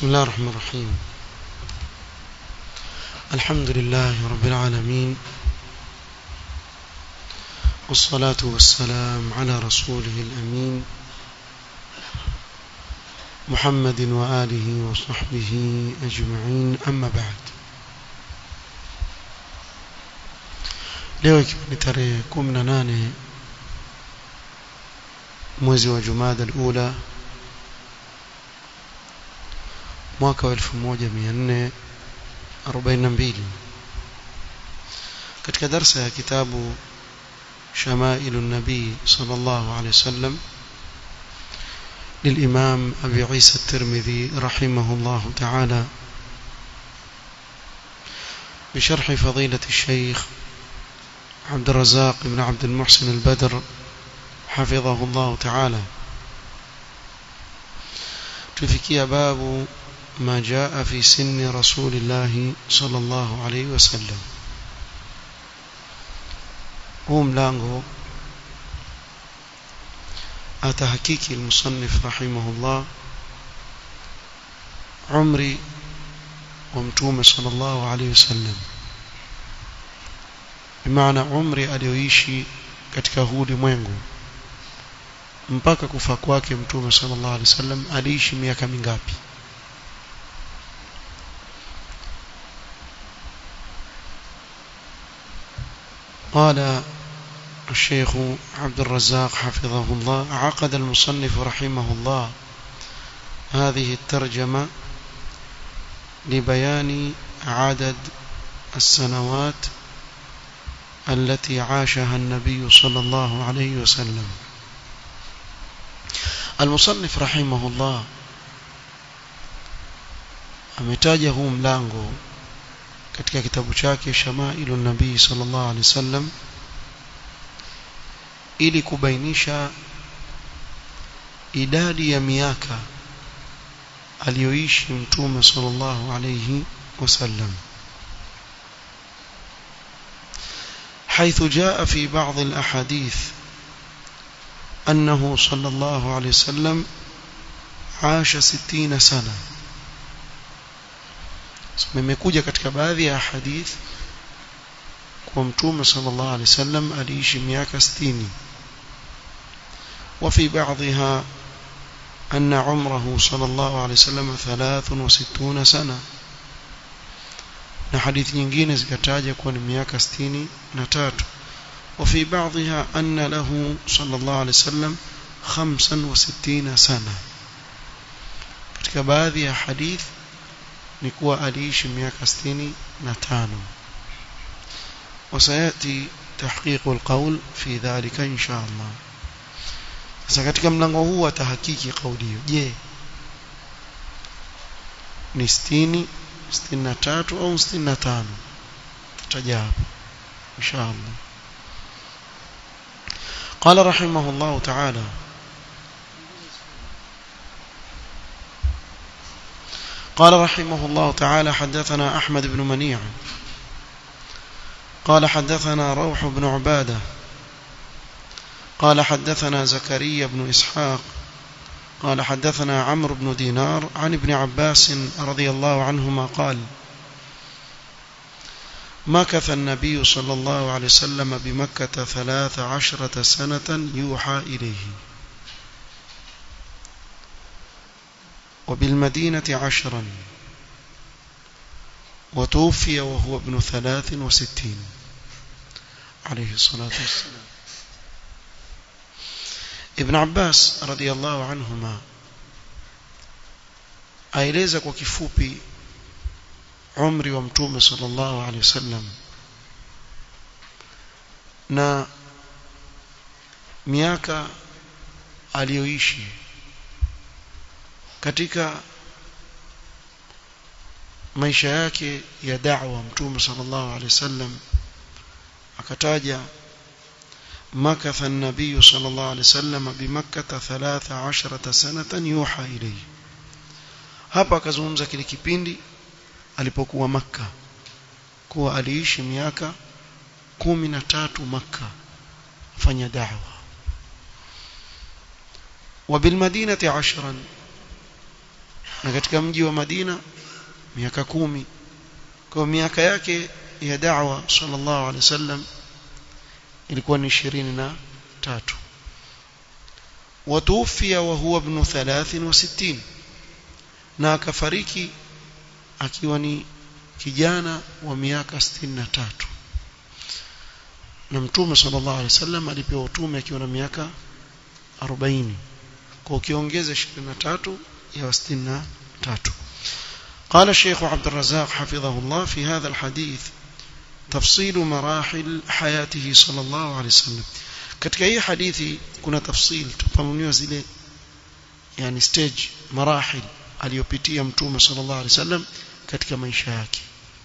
بسم الله الرحمن الرحيم الحمد لله رب العالمين والصلاة والسلام على رسوله الأمين محمد وآله وصحبه أجمعين أما بعد leo ikiwa ni tarehe 18 mwezi wa Jumada al-Ula mwaka wa 1442 katika darsa ya kitabu شمائل النبي صلى الله عليه وسلم للإمام أبي عيسى الترمذي رحمه الله تعالى بشرح فضيلة الشيخ عبد الرزاق بن عبد المحسن البدر حفظه الله تعالى تفكي باب ما جاء في سن رسول الله صلى الله عليه وسلم huu mlango atahakiki المصنف رحمه الله عمري ومتومه صلى الله عليه وسلم بمعنى umri aliyoishi katika huu ulimwengu mpaka kufa kwake mtume sallallahu alaihi wasallam aliishi miaka mingapi قال الشيخ عبد الرزاق حفظه الله عقد المصنف رحمه الله هذه الترجمة لبيان عدد السنوات التي عاشها النبي صلى الله عليه وسلم المصنف رحمه الله ametaja huu mlango katika kitabu chake Shamailu Nabii sallallahu alaihi wasallam ili kubainisha idadi ya miaka aliyoishi mtume sallallahu alaihi wasallam حيث جاء في بعض الأحاديث أنه صلى الله عليه وسلم عاش ستين سنة mmekuja katika baadhi ya hadith kwa mtume sallallahu alaihi wasallam aliishi miaka 60 وفي بعضها أن عمره صلى الله عليه وسلم 63 سنة na hadithi nyingine zikataja kuwa ni miaka 63 وفي بعضها أن له صلى الله عليه وسلم 65 سنة katika baadhi ya hadithi ni kuwa aliishi miaka 65 وسياتي تحقيق القول في ذلك ان شاء الله sasa katika mlango huu atahakiki kauli hiyo je ni 60 63 au 65 tutaja hapo insha Allah قال رحمه الله تعالى قال رحمه الله تعالى حدثنا أحمد بن منيع قال حدثنا روح بن عبادة قال حدثنا زكريا بن إسحاق قال حدثنا عمرو بن دينار عن ابن عباس رضي الله عنهما قال مكث النبي صلى الله عليه وسلم بمكة ثلاث عشرة سنة يوحى إليه وبالمدينة عشرا وتوفي وهو ابن ثلاث وستين عليه الصلاة والسلام ابن عباس رضي الله عنهما aeleza kwa kifupi umri wa mtume sallallahu alaihi wasallam na miaka aliyoishi katika maisha yake ya da'wa mtume sallallahu alaihi wasallam akataja مكث النبي صلى الله عليه وسلم بمكة ثلاث عشرة سنة يوحى إليه hapa akazungumza kile kipindi alipokuwa maka kuwa aliishi miaka kumi na tatu maka fanya da'wa وبالمدينة عشرا na katika mji wa Madina miaka kumi kwa miaka yake ya da'wa sallallahu alaihi wasallam ilikuwa ni 23 watuufia wa huwa ibn 63 na akafariki akiwa ni kijana wa miaka 63 na mtume sallallahu alaihi wasallam alipewa utume akiwa na miaka 40 kwa ukiongeza 23 ya 63 قال الشيخ عبد الرزاق حفظه الله في هذا الحديث تفصيل مراحل حياته صلى الله عليه وسلم katika hii hadithi kuna tafsil tupamuniwa zile yani stage marahil aliyopitia mtume sallallahu alaihi wasallam katika maisha yake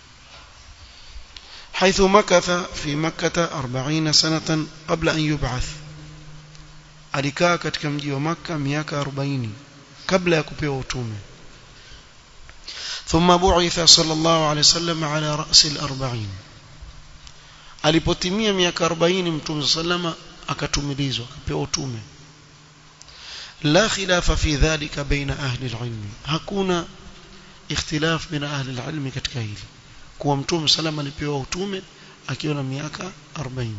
حيث مكث في مكة أربعين سنة قبل أن يبعث alikaa katika mji wa Makka miaka 40 kabla ya kupewa utume ثم بعث صلى الله عليه وسلم على رأس الأربعين alipotimia miaka 40 mtume sallama akatumilizwa akapewa utume la khilafa fi dhalika baina ahli alilm hakuna ikhtilaf baina ahli alilm katika hili kuwa mtume sallama alipewa utume akiwa na miaka 40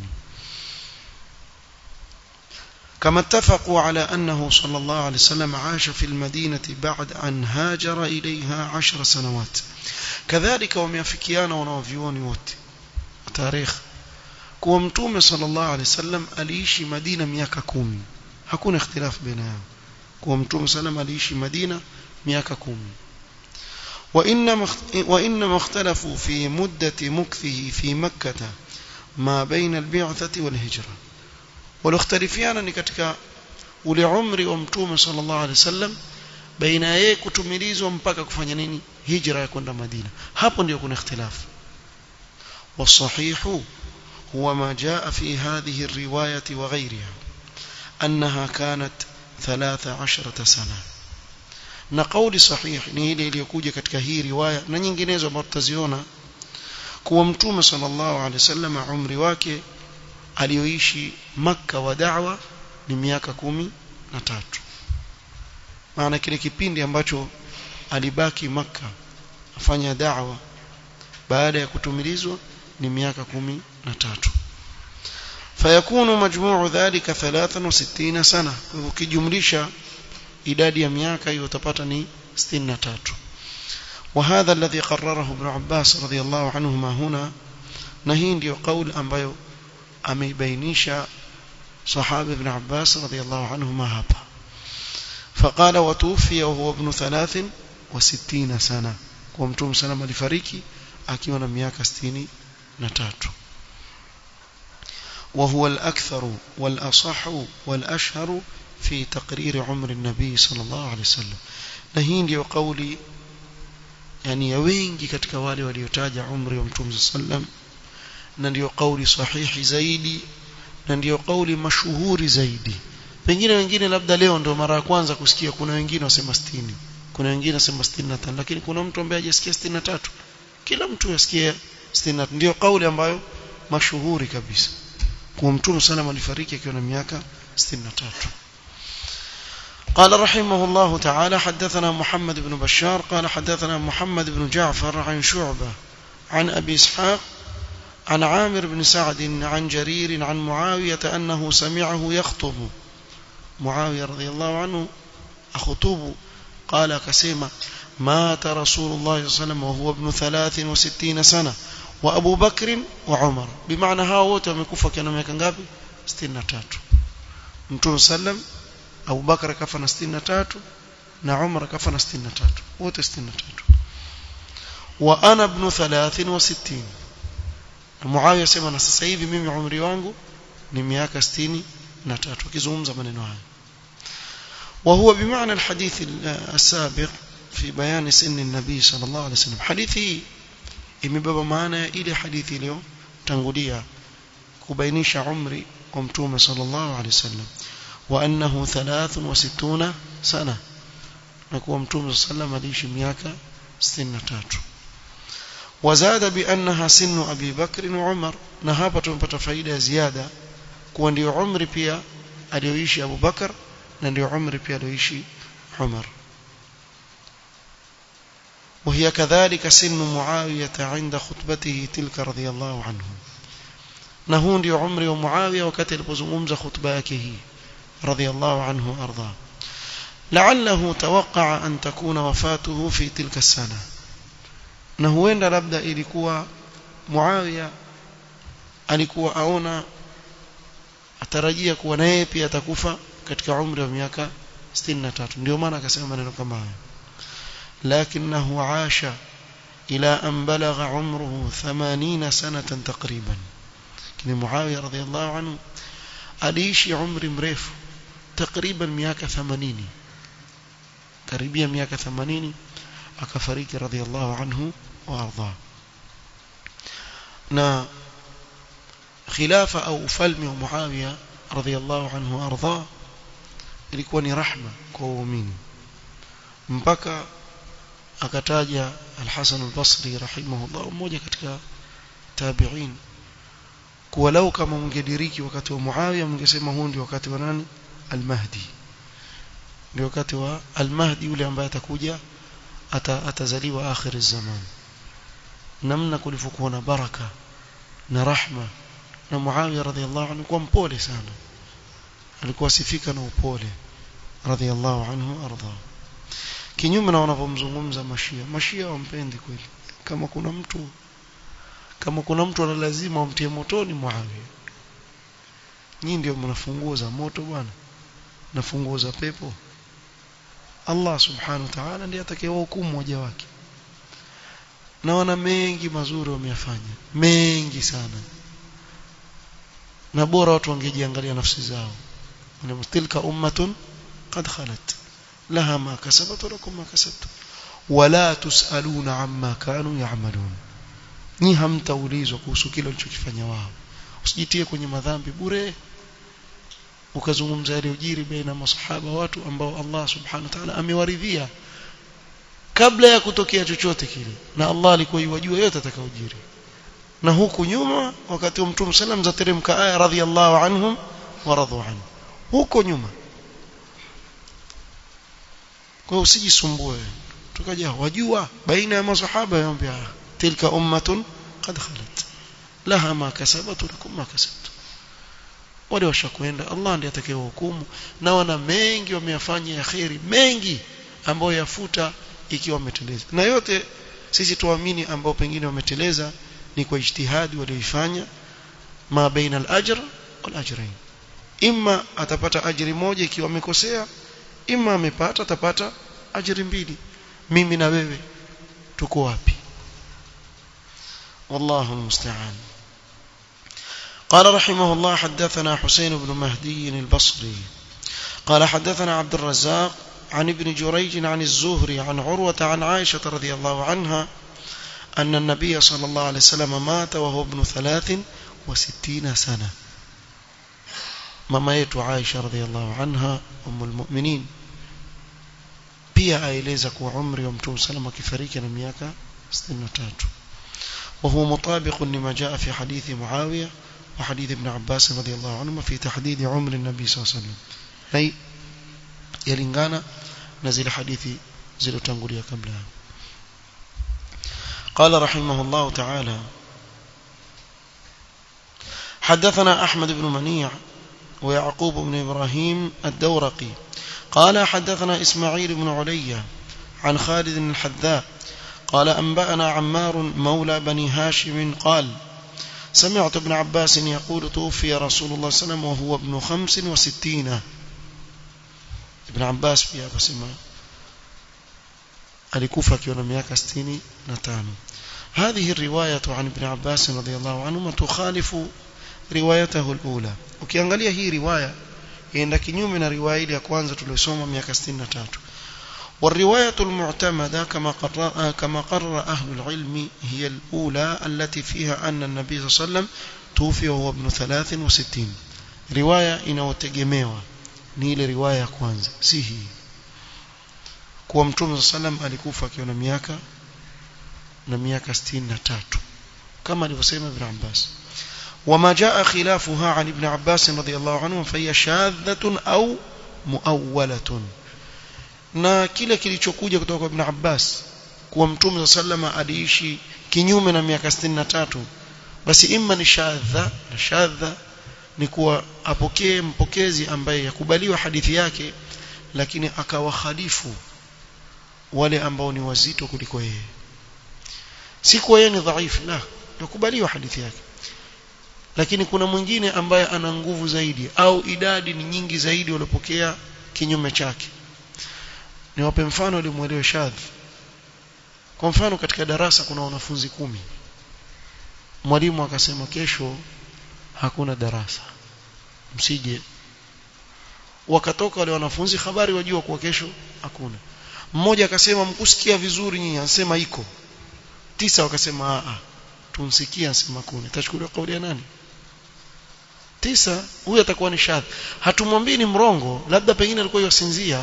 كما اتفقوا على أنه صلى الله عليه وسلم عاش في المدينة بعد أن هاجر إليها عشر سنوات كذلك وميافكيان ونوفيون ووت تاريخ kuwa mtume sallallahu alaihi wasallam aliishi Madina miaka kumi hakuna ikhtilaf baina yao kuwa mtume sallam aliishi Madina miaka kumi وإنما وإنما اختلفوا في مدة مكثه في مكة ما بين البعثة والهجرة والاختلفيان ni katika ule umri wa mtume sallallahu alaihi wasallam baina yeye kutumilizwa mpaka kufanya nini hijra ya kwenda Madina hapo ndio kuna ikhtilafu والصحيح هو ما جاء في هذه الرواية وغيرها أنها كانت ثلاث عشرة سنة na kauli sahihi ni ile iliyokuja katika hii riwaya na nyinginezo ambazo tutaziona kuwa mtume sallallahu alaihi wasallam umri wake aliyoishi maka wa da'wa ni miaka kumi na tatu maana kile kipindi ambacho alibaki maka afanya da'wa baada ya kutumilizwa ni miaka kumi na tatu fayakunu majmuu dhalika 63 sana ukijumlisha idadi ya miaka hiyo utapata ni 63 وهذا الذي قرره ابن عباس رضي الله عنهما هنا نهي ndio قول ambayo ameibainisha صحابي ابن عباس رضي الله عنهما hapa فقال وتوفي وهو ابن 63 سنه kwa mtume sallam alifariki akiwa na miaka 63 وهو الأكثر والأصح والأشهر في تقرير عمر النبي صلى الله عليه وسلم نهين ndio قولي yani ya wengi katika wale waliotaja umri wa mtume sallam na ndio kauli sahihi zaidi na ndio kauli mashuhuri zaidi pengine wengine labda leo ndio mara ya kwanza kusikia kuna wengine wasema 60 kuna wengine wasema 65 lakini kuna mtu ambaye hajasikia 63 kila mtu yasikia 63 ndio kauli ambayo mashuhuri kabisa kwa mtume sallam alifariki akiwa na miaka 63 قال رحمه الله تعالى حدثنا محمد بن بشار قال حدثنا محمد بن جعفر عن شعبة عن أبي إسحاق عن عامر بن سعد عن جرير عن معاوية أنه سمعه يخطب معاوية رضي الله عنه أخطب قال كسيما مات رسول الله صلى الله عليه وسلم وهو ابن ثلاث وستين سنة وأبو بكر وعمر بمعنى هاو ومكوفة كانوا ميكا 63 متون سلم Abu Bakar kafa na 63 na Umar kafa na 63 wote 63 wa ana ibn 63 Muawiya sema na sasa hivi mimi umri wangu ni miaka 63 akizungumza maneno haya وهو بمعنى الحديث السابق في بيان سن النبي صلى الله عليه وسلم حديثي imebeba maana ya ile hadithi iliyo tangulia kubainisha umri wa mtume sallallahu alaihi wasallam وأنه ثلاث وستون سنة نكون متوم صلى الله عليه وسلم عليه مياكا ستين تاتو وزاد بأنها سن أبي بكر وعمر نهابة تنبت فايدة زيادة كون دي عمر بيا aliyoishi Abu Bakar na ndio umri pia aliyoishi Umar وهي كذلك سن معاوية عند خطبته تلك رضي الله عنه نهون دي عمري ومعاوية وكتل بزمومز خطباكه رضي الله عنه وأرضاه لعله توقع أن تكون وفاته في تلك السنة نهوين لابد إلikuwa Muawiya alikuwa aona atarajia kuwa naye pia atakufa katika umri wa miaka 63 ndio maana akasema maneno kama hayo lakinahu aasha ila an balagha umruhu 80 sanatan takriban kini Muawiya radhiyallahu anhu aliishi umri mrefu takriban miaka 80 karibia miaka 80 akafariki radhiyallahu anhu wa ardhahu na khilafa au ufalme wa Muawiya radhiyallahu anhu arda ilikuwa ni rahma kwa waumini mpaka akataja al-Hasan al-Basri rahimahullah mmoja katika tabi'in kuwa lau kama mngediriki wakati wa Muawiya mngesema huu ndio wakati wa nani al-Mahdi ndio wakati wa al-Mahdi yule ambaye atakuja atazaliwa akhir zaman namna kulivyokuwa na baraka na rahma na Muawiya radhiallahu anhu kwa mpole sana alikuwa sifika na upole radhiallahu anhu arda kinyume na wanavyomzungumza mashia mashia wampendi kweli kama kuna mtu kama kuna mtu ana lazima wamtie motoni Muawiya nyinyi ndio mnafunguo za moto bwana na funguo za pepo Allah subhanahu wa ta'ala ndiye atakayewahukumu waja wake na wana mengi mazuri wameyafanya mengi sana na bora watu wangejiangalia nafsi zao na tilka ummatun qad khalat laha ma kasabat wa lakum ma kasabtum wala tusaluna amma kanu ya'malun ni hamtaulizwa kuhusu kile walichokifanya wao usijitie kwenye madhambi bure ukazungumza yale ujiri baina masahaba watu ambao Allah subhanahu wa ta'ala amewaridhia kabla ya kutokea chochote kile na Allah alikuwa yajua yote atakaojiri na huku nyuma wakati wa Mtume sallam zateremka aya radhiyallahu anhum wa radu anhu huko nyuma kwa usijisumbue tukaja wajua baina ya masahaba yambia tilka ummatun qad khalat laha ma kasabat lakum ma kasabtum wale washakwenda Allah ndiye atakayehukumu na wana mengi wameyafanya ya khairi mengi ambayo yafuta ikiwa wameteleza na yote sisi tuamini ambao pengine wameteleza ni kwa ijtihadi walioifanya ma baina al-ajr wal ajrain imma atapata ajiri moja ikiwa amekosea imma amepata atapata ajiri mbili mimi na wewe tuko wapi والله المستعان قال رحمه الله حدثنا حسين بن مهدي البصري قال حدثنا عبد الرزاق عن ابن جريج عن الزهري عن عروة عن عائشة رضي الله عنها أن النبي صلى الله عليه وسلم مات وهو ابن ثلاث وستين سنة مما يتو عائشة رضي الله عنها أم المؤمنين pia aeleza kuwa umri wa mtume sallam akifariki na miaka 63 وهو مطابق لما جاء في حديث معاوية وحديث ابن عباس رضي الله عنهما في تحديد عمر النبي صلى الله عليه وسلم أي يلingana na zile hadithi zilizotangulia kabla قال رحمه الله تعالى حدثنا أحمد بن منيع ويعقوب بن إبراهيم الدورقي قال حدثنا إسماعيل بن علي عن خالد الحذاء قال أنبأنا عمار مولى بني هاشم قال سمعت ابن عباس يقول توفي رسول الله صلى الله عليه وسلم وهو ابن خمس وستين ابن عباس pia akasema alikufa akiwa na miaka 65 هذه الرواية عن ابن عباس رضي الله عنهما تخالف روايته الأولى ukiangalia hii riwaya inaenda kinyume na riwaya ile ya kwanza tuliyosoma miaka 63 والرواية المعتمدة كما قرر, كما قرر أهل العلم هي الأولى التي فيها أن النبي صلى الله عليه وسلم توفي وهو ابن 63 رواية inayotegemewa ni ile riwaya ya kwanza si hii kuwa mtume sallam alikufa akiwa na miaka na miaka 63 kama alivyosema ibn Abbas وما جاء خلافها عن ابن عباس رضي الله عنه فهي شاذة أو مؤولة na kile kilichokuja kutoka kwa Ibn Abbas kuwa mtume sallama aliishi kinyume na miaka 63 basi imma ni shadha na shadha ni kuwa apokee mpokezi ambaye yakubaliwa hadithi yake lakini akawakhalifu wale ambao ni wazito kuliko yeye si kwa yeye ni dhaifu la yakubaliwa hadithi yake lakini kuna mwingine ambaye ana nguvu zaidi au idadi ni nyingi zaidi waliopokea kinyume chake niwape mfano ili muelewe shadhi kwa mfano katika darasa kuna wanafunzi kumi mwalimu akasema kesho hakuna darasa msije wakatoka wale wanafunzi habari wajua kuwa kesho hakuna mmoja akasema mkusikia vizuri nyinyi anasema iko tisa wakasema a tumsikia anasema kuna tachukuliwa kauli ya nani tisa huyu atakuwa ni shadhi hatumwambii ni mrongo labda pengine alikuwa yosinzia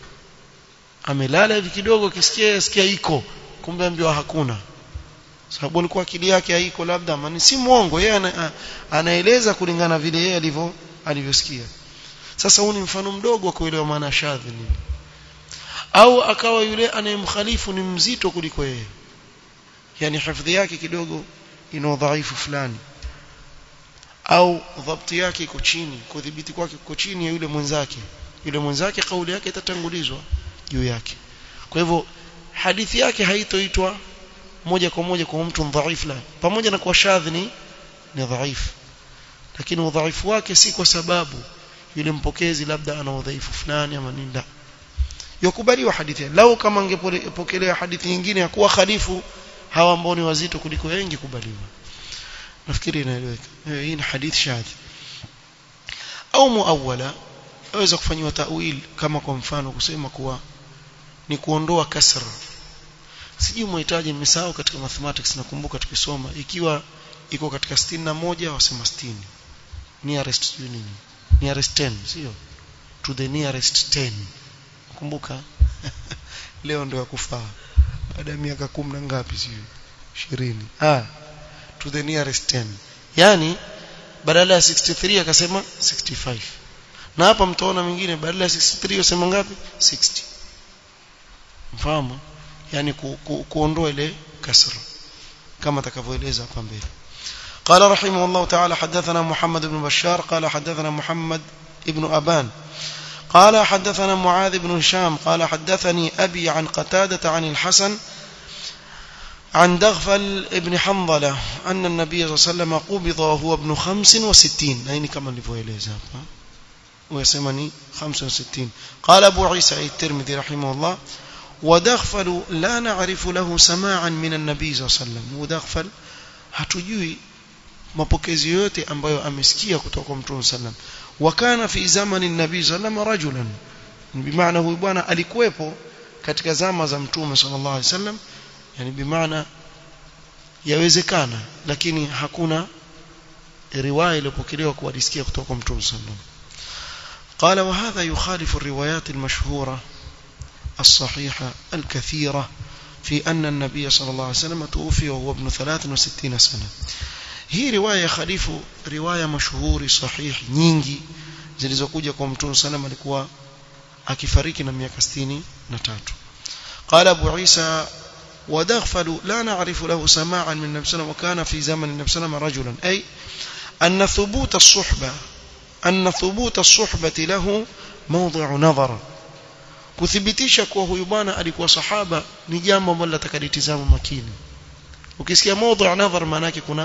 amelala hivi kidogo kisikia sikia iko kumbe ambiwa hakuna sababu alikuwa akili yake haiko labda ama si mwongo yeye ana, anaeleza kulingana vile yeye alivyo alivyosikia sasa huu ni mfano mdogo wa kuelewa maana shadhi nini au akawa yule anayemkhalifu ni mzito kuliko yeye yani hifadhi yake kidogo ina udhaifu fulani au dhabti yake iko chini kudhibiti kwake iko chini ya yule mwenzake yule mwenzake kauli yake itatangulizwa juu yake kwa hivyo hadithi yake haitoitwa moja kwa moja kwa mtu dhaifu la pamoja na kwa shadhi ni ni dhaifu lakini udhaifu wake si kwa sababu yule mpokezi labda ana udhaifu fulani ama nini la yakubaliwa hadithi lau kama angepokelewa hadithi nyingine ya kuwa khalifu hawa ambao ni wazito kuliko wengi kubaliwa nafikiri inaeleweka hii ni hadith shadhi au muawwala aweza kufanywa tawil kama kwa mfano kusema kuwa ni kuondoa kasra sijui mhitaji nimesahau katika mathematics nakumbuka tukisoma ikiwa iko katika 61 wasema 60 nearest nini nearest 10 sio to the nearest 10 kumbuka leo ndio yakufaa baada ya miaka 10 na ngapi sio 20 ah to the nearest 10 yani badala ya 63 akasema 65 na hapa mtaona mwingine badala ya 63 usema ngapi 60 mfahamu yani ku, ku, kuondoa ile kasra kama atakavyoeleza hapa mbele قال رحمه الله تعالى حدثنا محمد بن بشار قال حدثنا محمد ابن أبان قال حدثنا معاذ بن هشام قال حدثني أبي عن قتادة عن الحسن عن دغفل ابن حنظلة أن النبي صلى الله عليه وسلم قبض وهو ابن خمس وستين أين كما لفويليزا ويسمني خمس وستين قال أبو عيسى الترمذي رحمه الله ودغفل لا نعرف له سماعا من النبي صلى الله عليه وسلم ودغفل hatujui mapokezi yote ambayo amesikia kutoka kwa Mtume sallam wakana fi zamani nabii sallam rajulan bimaana huyu bwana alikuwepo katika zama za Mtume sallallahu alaihi wasallam yani bimaana yawezekana lakini hakuna riwaya iliyopokelewa kuwadisikia kutoka kwa Mtume sallam قال وهذا يخالف الروايات المشهورة الصحيحة الكثيرة في أن النبي صلى الله عليه وسلم توفي وهو ابن 63 سنة hii riwaya khalifu riwaya mashuhuri sahih nyingi zilizokuja kwa mtume sallam alikuwa akifariki na miaka 63 قال ابو عيسى ودغفل لا نعرف له سماعا من النبي صلى الله عليه وسلم وكان في زمن النبي صلى الله عليه وسلم رجلا اي ان ثبوت الصحبه ان ثبوت الصحبه له موضع نظر kuthibitisha kuwa huyu bwana alikuwa sahaba ni jambo ambalo litakalitizama makini ukisikia mada ya nadhar maana yake kuna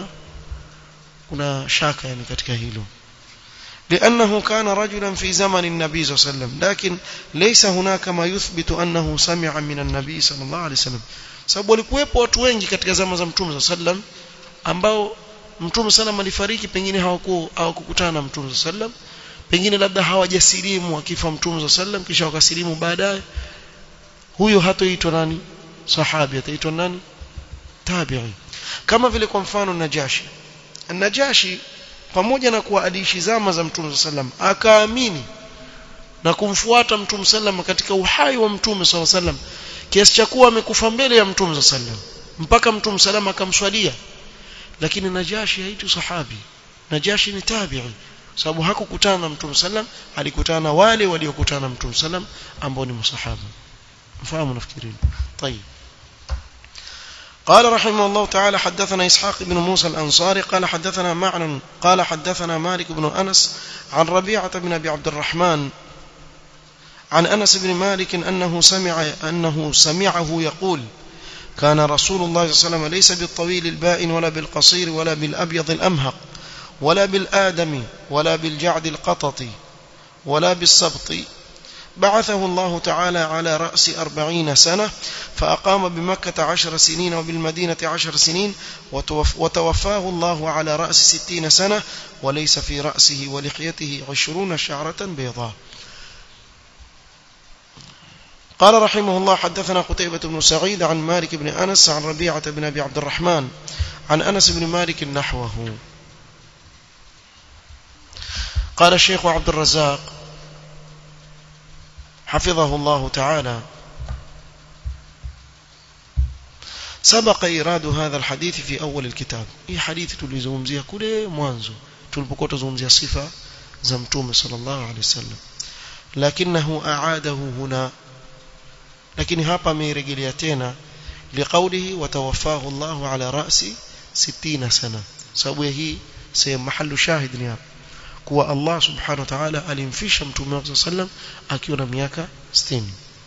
kuna shaka yani katika hilo لأنه كان رجلا في زمن النبي صلى الله عليه وسلم لكن ليس هناك ما يثبت أنه سمع من النبي صلى الله عليه وسلم sababu walikuwepo watu wengi katika zama za mtume صلى الله عليه وسلم ambao mtume sallam alifariki pengine hawakuwa hawakukutana na mtume sallam pengine labda hawajasilimu akifa mtume sallam kisha wakasilimu baadaye huyo hatoitwa nani sahabi ataitwa nani tabi'i kama vile kwa mfano najashi najashi pamoja na kuwa aliishi zama za mtume sallam akaamini na kumfuata mtume sallam katika uhai wa mtume sallam kiasi cha kuwa amekufa mbele ya mtume sallam mpaka mtume sallam akamswalia lakini najashi haitu sahabi najashi ni tabi'i sababu hakukutana na mtume sallam alikutana na wale waliokutana na mtume sallam ambao ni masahaba mfahamu nafikiri طيب قال رحمه الله تعالى حدثنا إسحاق بن موسى الأنصاري قال حدثنا معن قال حدثنا مالك بن أنس عن ربيعة بن أبي عبد الرحمن عن أنس بن مالك أنه سمع أنه سمعه يقول كان رسول الله صلى الله عليه وسلم ليس بالطويل البائن ولا بالقصير ولا بالأبيض الأمهق ولا بالآدم ولا بالجعد القطط ولا بالسبط بعثه الله تعالى على رأس أربعين سنة فأقام بمكة عشر سنين وبالمدينة عشر سنين وتوفاه الله على رأس ستين سنة وليس في رأسه ولحيته عشرون شعرة بيضاء قال رحمه الله حدثنا قتيبة بن سعيد عن مالك بن أنس عن ربيعة بن أبي عبد الرحمن عن أنس بن مالك نحوه قال الشيخ عبد الرزاق حفظه الله تعالى سبق إيراد هذا الحديث في أول الكتاب هي حديث تلزمزيها كل موانزو تلبكوت زمزيها صفة زمتوم صلى الله عليه وسلم لكنه أعاده هنا lakini hapa ameirejelea tena liqaulihi watawaffahu Allah ala ra'si 60 sana sababu ya hii sehemu mahallu shahid ni hapa kuwa Allah subhanahu wa ta'ala alimfisha mtume wake sallam akiwa na miaka 60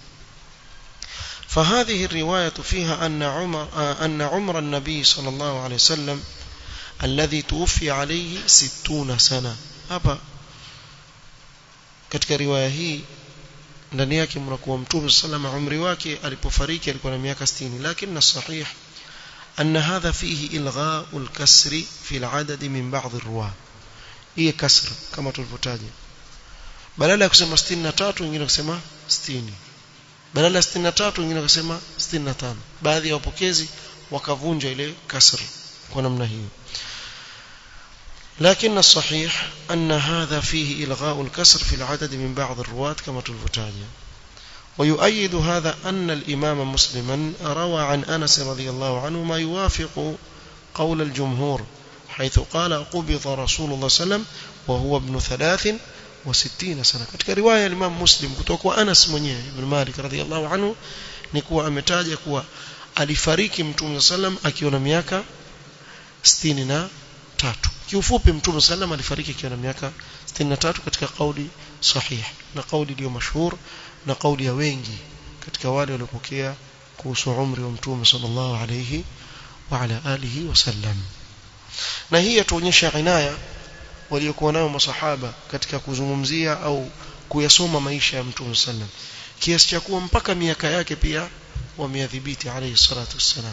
فهذه الرواية فيها أن عمر أن عمر النبي صلى الله عليه وسلم الذي توفي عليه 60 سنة hapa katika riwaya hii ndani yake mnakuwa mtume sallama umri wake alipofariki alikuwa na miaka 60 lakini sahih أن هذا فيه إلغاء الكسر في العدد من بعض الرواة هي كسر كما tulivyotaja badala ya kusema 63 wengine kusema 60 badala ya 63 wengine kusema 65 baadhi ya wapokezi wakavunja ile kasr kwa namna hiyo لكن الصحيح أن هذا فيه إلغاء الكسر في العدد من بعض الرواة كما تلفتاجه ويؤيد هذا أن الإمام مسلما روى عن أنس رضي الله عنه ما يوافق قول الجمهور حيث قال قبض رسول الله صلى الله عليه وسلم وهو ابن ثلاث وستين سنة katika riwaya ya Imam Muslim kutoka kwa Anas mwenyewe ibn Malik radhiyallahu anhu ni kuwa ametaja kuwa alifariki Mtume sallam akiwa na miaka 63 kiufupi Mtume sallam alifariki akiwa na miaka 63 katika kauli sahih na kauli iliyo mashhur na kauli ya wengi katika wale waliopokea kuhusu umri wa Mtume sallallahu alayhi wa ala alihi wasallam na hii yatuonyesha inaya waliokuwa nayo masahaba katika kuzungumzia au kuyasoma maisha ya Mtume sallam kiasi cha kuwa mpaka miaka yake pia wameadhibiti alayhi salatu wassalam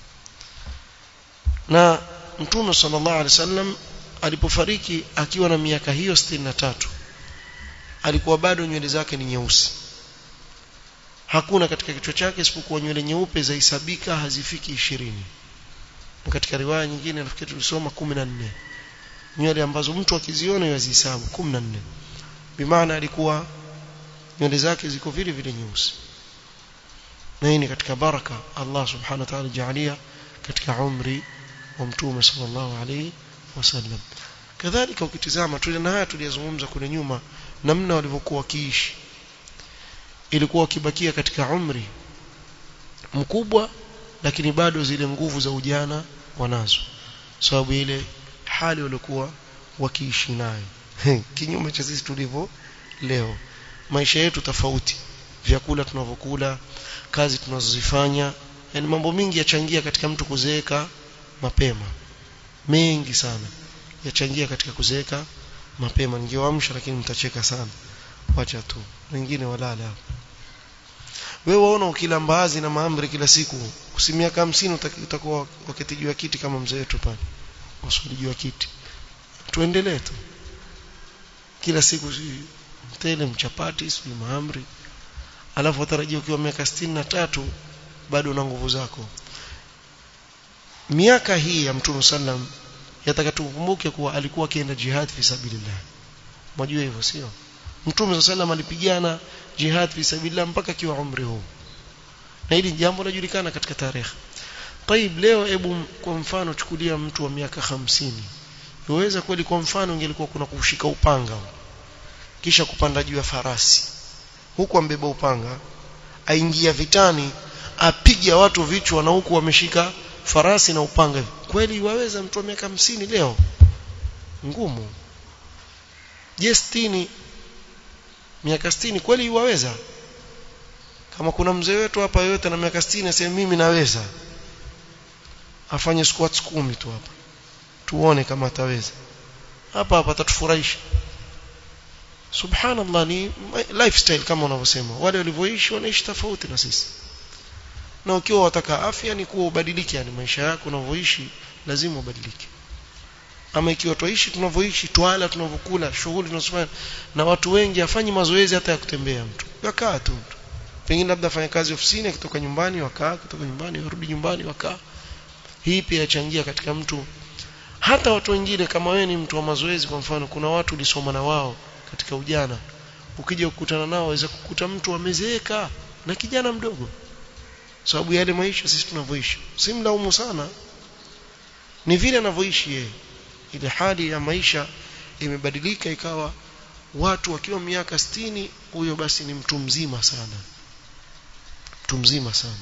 na Mtume sallallahu alayhi wasallam alipofariki akiwa na miaka hiyo 63 alikuwa bado nywele zake ni nyeusi hakuna katika kichwa chake isipokuwa nywele nyeupe zahesabika hazifiki ishirini na katika riwaya nyingine nafikiri tulisoma 14 nywele ambazo mtu akiziona yazihesabu 14 bimaana alikuwa nywele zake ziko vile vile nyeusi na hii ni katika baraka Allah subhanahu wa ta'ala jaalia katika umri wa mtume sallallahu alayhi wasallam kadhalika ukitizama tulina haya tuliyozungumza kule nyuma namna walivyokuwa wakiishi ilikuwa wakibakia katika umri mkubwa lakini bado zile nguvu za ujana wanazo sababu ile hali walikuwa wakiishi nayo kinyume cha sisi tulivyo leo maisha yetu tofauti vyakula tunavyokula kazi tunazozifanya yani mambo mingi yachangia katika mtu kuzeeka mapema mengi sana yachangia katika kuzeeka mapema ningewaamsha lakini mtacheka sana wacha tu wengine walala wewe waona ukila mbaazi na maamri kila siku si miaka 50 utakuwa wakati juu ya kiti kama mzee wetu pale wasuli juu ya kiti tuendelee tu kila siku mtele mchapati si maamri alafu utarajia ukiwa miaka 63 bado una nguvu zako miaka hii ya mtume sallam yataka tukumbuke kuwa alikuwa akienda jihad fi sabilillah mjue hivyo sio mtume sallam alipigana jihad fi sabilillah mpaka kiwa umri huu na hili jambo linajulikana katika tarehe طيب leo hebu kwa mfano chukulia mtu wa miaka hamsini uweza kweli kwa mfano ingelikuwa kuna kushika upanga kisha kupanda juu ya farasi huku ambeba upanga aingia vitani apiga watu vichwa na huku wameshika farasi na upanga kweli waweza mtu wa miaka hamsini leo ngumu je sitini miaka sitini kweli waweza kama kuna mzee wetu hapa yote na miaka 60 aseme mimi naweza afanye squats kumi tu hapa tuone kama ataweza hapa hapa atatufurahisha subhanallah ni lifestyle kama wanavyosema wale walivyoishi wanaishi tofauti na sisi na ukiwa wataka afya ni kuwa ubadilike yani maisha yako unavyoishi lazima ubadilike ama ikiwa tuishi tunavyoishi twala tunavyokula shughuli tunazofanya na watu wengi afanyi mazoezi hata ya kutembea mtu yakaa tu mtu pengine labda afanya kazi ofisini akitoka nyumbani wakaa kutoka nyumbani warudi nyumbani wakaa hii pia yachangia katika mtu hata watu wengine kama wewe ni mtu wa mazoezi kwa mfano kuna watu ulisoma na wao katika ujana ukija kukutana nao waweza kukuta mtu amezeeka na kijana mdogo sababu yale maisha sisi tunavyoishi si mlaumu sana ni vile anavyoishi yeye ile hali ya maisha imebadilika ikawa watu wakiwa miaka sitini huyo basi ni mtu mzima sana mtu mzima sana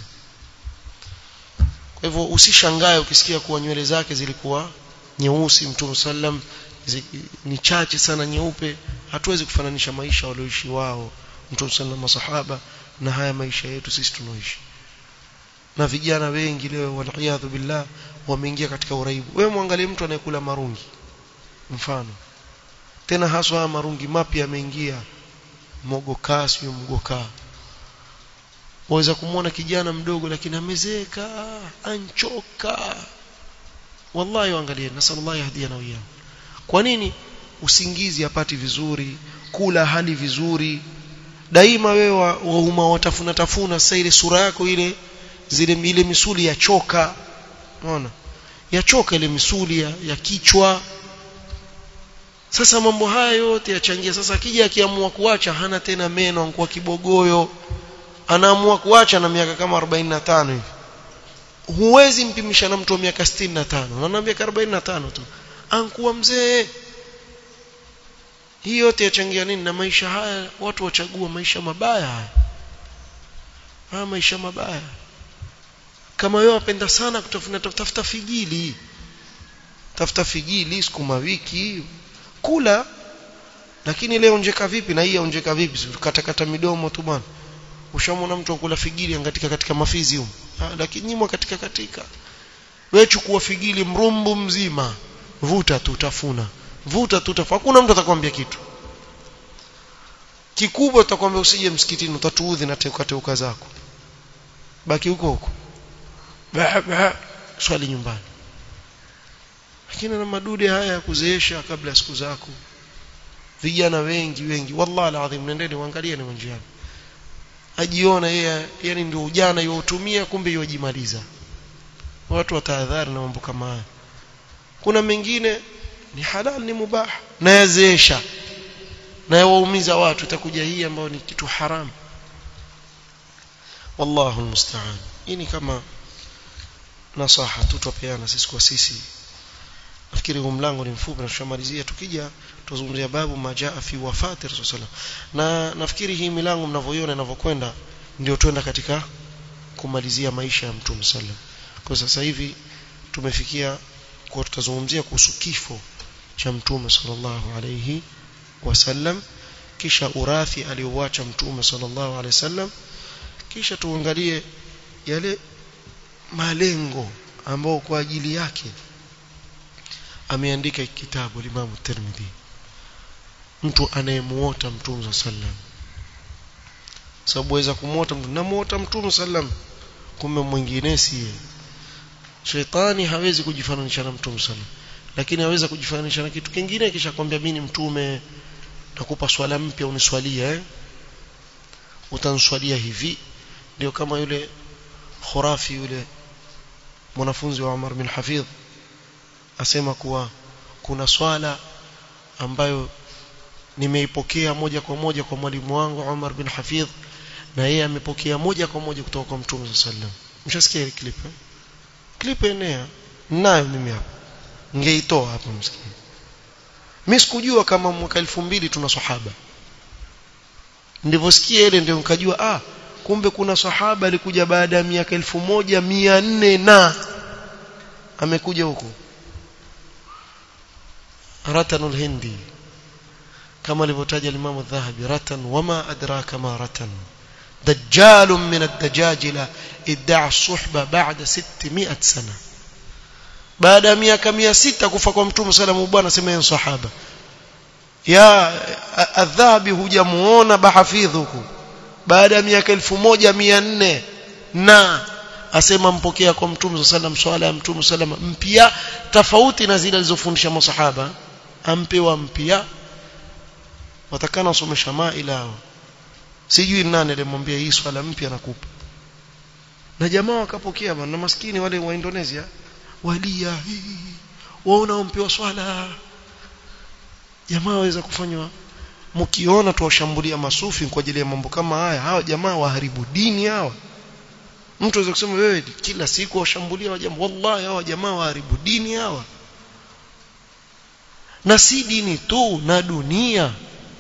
kwa hivyo usishangae ukisikia kuwa nywele zake zilikuwa nyeusi mtume sallam ni chache sana nyeupe hatuwezi kufananisha maisha walioishi wao mtume sallam masahaba na haya maisha yetu sisi tunaoishi na vijana wengi leo waliyadhu billah wameingia katika uraibu wewe muangalie mtu anayekula marungi mfano tena haswa marungi mapya yameingia mogokaa sio mgokaa waweza kumwona kijana mdogo lakini amezeeka anchoka wallahi waangalie nasallallahu yahdiana wa iyyakum kwa nini usingizi apati vizuri kula hali vizuri daima wewe wauma watafuna tafuna sasa ile sura yako ile zile ile misuli ya choka unaona yachoka ile misuli ya, ya kichwa sasa mambo haya yote yachangia sasa akija akiamua kuacha hana tena meno anakuwa kibogoyo anaamua kuacha na miaka kama 45 hivi huwezi mpimisha na mtu wa miaka 65 na miaka 45 tu ankuwa mzee hii yote yachangia nini na maisha haya watu wachagua maisha mabaya haya haya maisha mabaya kama wewe wapenda sana kutafuna tafuta figili tafuta figili sukuma wiki kula lakini leo onjeka vipi na hii onjeka vipi katakata midomo tu bwana ushamwona mtu akula figili angatika katika mafizi huko lakini nyimwa katika katika wewe chukua figili mrumbu mzima vuta tu tafuna vuta tu tafuna hakuna mtu atakwambia kitu kikubwa utakwambia usije msikitini utatuudhi na teuka teuka zako baki huko huko bah, bah, swali nyumbani lakini na madude haya ya kuzeesha kabla siku zako vijana wengi wengi wallahi alazim nendeni uangalie ni njiani ajiona yeye yani ndio ujana yotumia kumbe yojimaliza watu watahadhari na mambo kama haya kuna mengine ni halal ni mubah na yazeesha na yawaumiza watu itakuja hii ambayo ni kitu haramu wallahu almusta'an hii ni kama nasaha tutapeana sisi kwa sisi nafikiri huu mlango ni mfupi na tushamalizia tukija tuzungumzia babu majaa fi wafati rasul na nafikiri hii milango mnavyoiona inavyokwenda ndio twenda katika kumalizia maisha ya mtume sallam kwa sasa hivi tumefikia kwa tutazungumzia kuhusu kifo cha mtume sallallahu alayhi wasallam kisha urathi aliowacha mtume sallallahu alayhi wasallam kisha tuangalie yale malengo ambao kwa ajili yake ameandika kitabu Imam Tirmidhi mtu anayemuota mtume sallam sababu waweza kumuota mtu namuota mtume sallam kumbe mwingine siye shetani hawezi kujifananisha na mtume sallam lakini aweza kujifananisha na kitu kingine kisha kwambia mimi ni mtume nakupa swala mpya uniswalia eh utanswalia hivi ndio kama yule khurafi yule mwanafunzi wa Umar bin Hafidh asema kuwa kuna swala ambayo nimeipokea moja kwa moja kwa mwalimu wangu Umar bin Hafidh na yeye amepokea moja kwa moja kutoka kwa Mtume sallam mshasikia ile clip eh? clip enea nayo mimi hapa ningeitoa hapa msikini mimi sikujua kama mwaka 2000 tuna sahaba ndivosikia ile ndio nikajua ah kumbe kuna sahaba alikuja baada ya miaka 1400 na amekuja huku ratanul hindi kama alivyotaja Imam Dhahabi ratan wama adraka ma ratan دجال من الدجاجلة ادعى الصحبة بعد 600 سنة بعد miaka 600 kufa kwa mtume sallallahu bwana sema yeye sahaba ya adhabi hujamuona bahafidhuku baada ya miaka 1400 na asema mpokea kwa mtume sallallahu swala ya mtume sallallahu mpya tofauti na zile alizofundisha masahaba ampewa mpya watakana wasomesha maila sijui nani alimwambia hii swala mpya nakupa na jamaa wakapokea bana maskini wale wa Indonesia walia waona wampewa swala jamaa waweza kufanywa mkiona tuwashambulia masufi kwa ajili ya mambo kama haya hawa jamaa waharibu dini hawa mtu aweza kusema wewe kila siku washambulia wajambo wallahi hawa jamaa waharibu dini hawa na si dini tu na dunia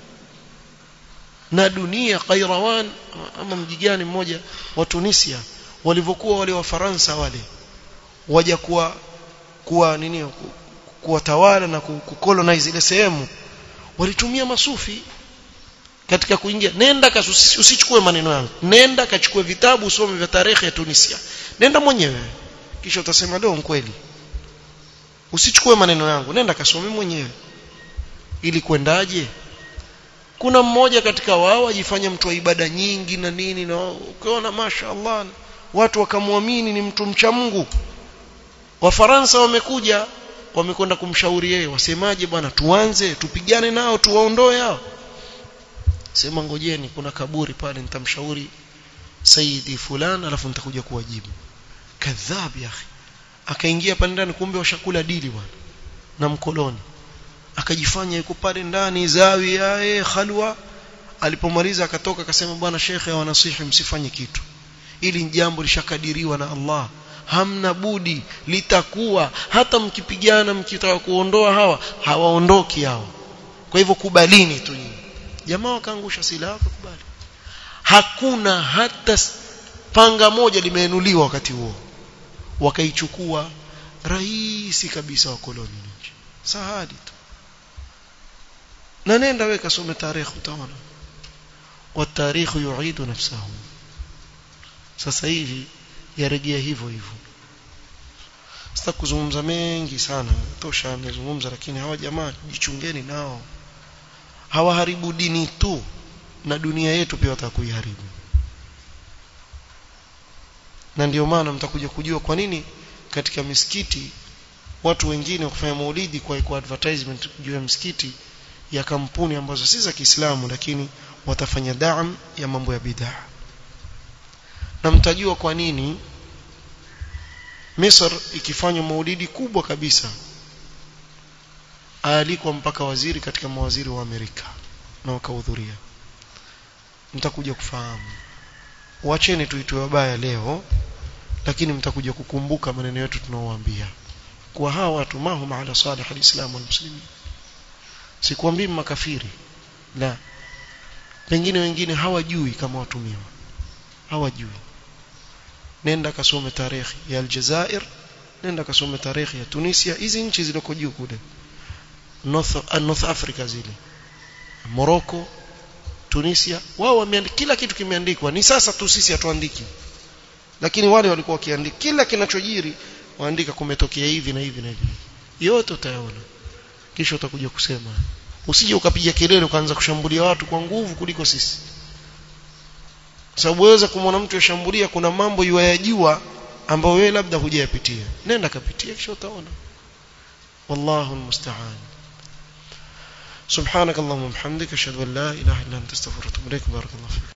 na dunia Qairawan ama mji gani mmoja wa Tunisia walivyokuwa wale wa Faransa wale waja kuwa kuwa nini kuwatawala na kukolonize ile sehemu walitumia masufi katika kuingia nenda kasusi, usichukue maneno yangu nenda kachukue vitabu usome vya tarehe ya Tunisia nenda mwenyewe kisha utasema leo kweli usichukue maneno yangu nenda kasome mwenyewe ili kwendaje kuna mmoja katika wao ajifanya mtu wa ibada nyingi na nini na ukiona mashaallah watu wakamwamini ni mtu mcha Mungu wafaransa wamekuja wamekwenda kumshauri yeye wasemaje bwana tuanze tupigane nao tuwaondoe hao sema ngojeni kuna kaburi pale nitamshauri saidi fulani alafu nitakuja kuwajibu kadhab ya akhi akaingia pale ndani kumbe washakula dili bwana na mkoloni akajifanya yuko pale ndani zawi yae khalwa alipomaliza akatoka akasema bwana shekhe wanasihi msifanye kitu ili jambo lishakadiriwa na Allah hamna budi litakuwa hata mkipigana mkitaka kuondoa hawa hawaondoki hao kwa hivyo kubalini tu nyinyi jamaa wakaangusha silaha kubali hakuna hata panga moja limeinuliwa wakati huo wakaichukua rahisi kabisa wakoloni nchi sahadi tu na nenda wewe kasome tarehe utaona والتاريخ يعيد نفسه sasa hivi yarejea hivyo hivyo sasa kuzungumza mengi sana tosha nimezungumza lakini hawa jamaa jichungeni nao hawaharibu dini tu na dunia yetu pia watakuiharibu na ndio maana mtakuja kujua kwa nini katika misikiti watu wengine kufanya maulidi kwa, kwa advertisement juu ya msikiti ya kampuni ambazo si za Kiislamu lakini watafanya daam ya mambo ya bid'a na mtajua kwa nini Misr ikifanywa maulidi kubwa kabisa alikwa mpaka waziri katika mawaziri wa Amerika na wakahudhuria mtakuja kufahamu wacheni tuitwe wabaya leo lakini mtakuja kukumbuka maneno yetu tunaowaambia kwa hawa watu mahum ala salih alislam wal muslimin sikwambii makafiri la pengine wengine hawajui kama watumiwa hawajui nenda kasome tarehe ya Aljazair nenda kasome tarehe ya Tunisia hizi nchi zilizoko juu kule North, uh, North Africa zile Morocco Tunisia wao wameandika kila kitu kimeandikwa ni sasa tu sisi hatuandiki lakini wale walikuwa wakiandika kila kinachojiri waandika kumetokea hivi na hivi na hivi yote utayaona kisha utakuja kusema usije ukapiga kelele ukaanza kushambulia watu kwa nguvu kuliko sisi sababu waweza kumwona mtu yashambulia kuna mambo yuayajua ambayo wewe labda hujayapitia nenda kapitia kisha utaona wallahu almusta'an سبحانك اللهم وبحمدك اشهد ان لا اله الا انت استغفرك واتوب اليك بارك الله فيك